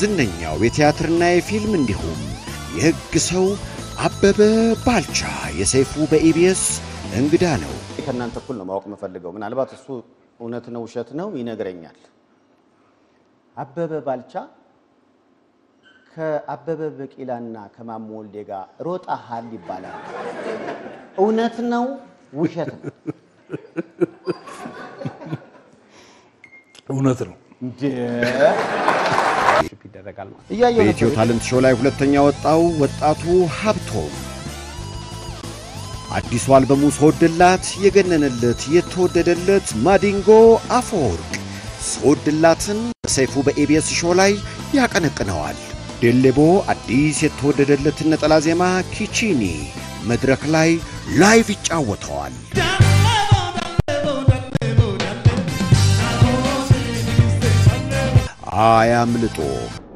ዝነኛው የቲያትርና የፊልም እንዲሁም የሕግ ሰው አበበ ባልቻ የሰይፉ በኢቢኤስ እንግዳ ነው። ከእናንተ እኩል ነው ማወቅ የምፈልገው። ምናልባት እሱ እውነት ነው ውሸት ነው ይነግረኛል። አበበ ባልቻ ከአበበ ቢቂላና ከማሞ ወልዴ ጋር ሮጠሃል ይባላል። እውነት ነው ውሸት ነው? እውነት ነው። ይደረጋል ማለት እያየሁ በኢትዮ ነበር። ታለንት ሾው ላይ ሁለተኛ ወጣው ወጣቱ ሀብቶም አዲሱ አልበሙ ስወድላት የገነነለት የተወደደለት ማዲንጎ አፈወርቅ ስወድላትን በሰይፉ በኤቢኤስ ሾው ላይ ያቀነቅነዋል። ዴሌቦ አዲስ የተወደደለትን ነጠላ ዜማ ኪቺኒ መድረክ ላይ ላይቭ ይጫወተዋል። አያምልጦ